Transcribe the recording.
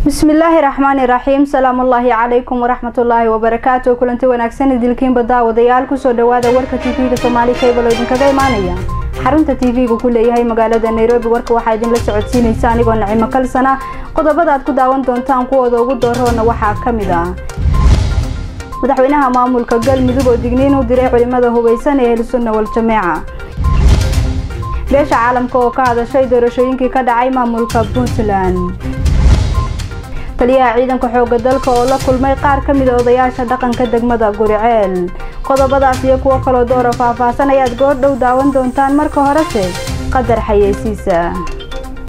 bismillaahi raxmaani raxiim salaamullaahi calaykum waraxmatullaahi wabarakaatu kulanti wanaagsan idilkiinba daawadayaal kusoo dhawaada warka tv-ga soomaali cable oo idinkaga imaanaya xarunta tv-ga ku leeyahay magaalada nairobi warka waxaa idinla socodsiinaysa anigoo nacimo kalsana qodobada aad ku daawan doontaan kuwooda ugu dooroona waxaa ka mid ah madaxweynaha maamulka galmudug oo digniin u diray culimada hubeysan ee ahlusunna wal-jameeca beesha caalamka oo ka hadashay doorashooyinkii ka dhacay maamulka puntland taliyaha ciidanka xooga dalka oo la kulmay qaar ka mid a odayaasha dhaqanka degmada guriceel qodobadaas iyo kuwo kaloo doora faahfaahsan ayaad goor dhow daawan doontaan marka horese qadar xayeysiisa